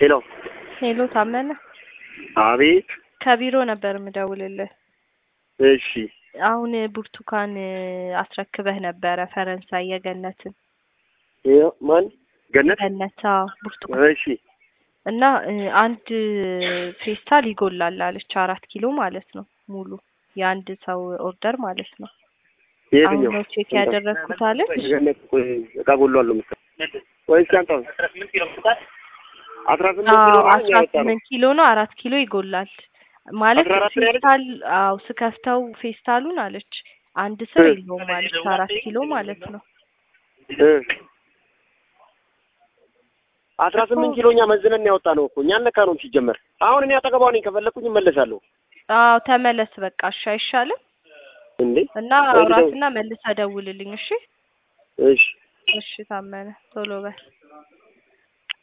ሄሎ ሄሎ ታመነ፣ አቤት። ከቢሮ ነበር የምደውልልህ። እሺ አሁን ብርቱካን አስረክበህ ነበረ ፈረንሳይ የገነትን ይኸው ማን ገነት? ገነት አዎ፣ ብርቱካን እሺ እና እ, አንድ ፌስታል ይጎላል አለች። አራት ኪሎ ማለት ነው ሙሉ የአንድ ሰው ኦርደር ማለት ነው። አሁን የትኛው ነው ቼክ ያደረግኩት አለች። ገነት? ቆይ እቃ ጎሏል ነው መሰለኝ። ቆይ እስኪ አንተ አስራ ስምንት ኪሎ አዎ ነው አስራ ያወጣ ነው። ስምንት ኪሎ ነው። አራት ኪሎ ይጎላል ማለት አስራ አራት ነው ያለች? ፌስታል። አዎ ስከፍተው ፌስታሉን አለች አንድ ስር እ። የለውም አለች። አራት ኪሎ ማለት ነው። እ አስራ ስምንት ኪሎ እኛ መዝነን ያወጣ ነው እኮ እኛ ነካ ነው ሲጀመር። አሁን እኔ አጠገቧ ነኝ፣ ከፈለኩኝ እመለሳለሁ። አዎ ተመለስ በቃ እሺ፣ አይሻልም? እንዴ እና ወይ ልደው- አውራትና መልሰህ ደውልልኝ። እሺ እሺ እሺ፣ ታመነ ቶሎ በል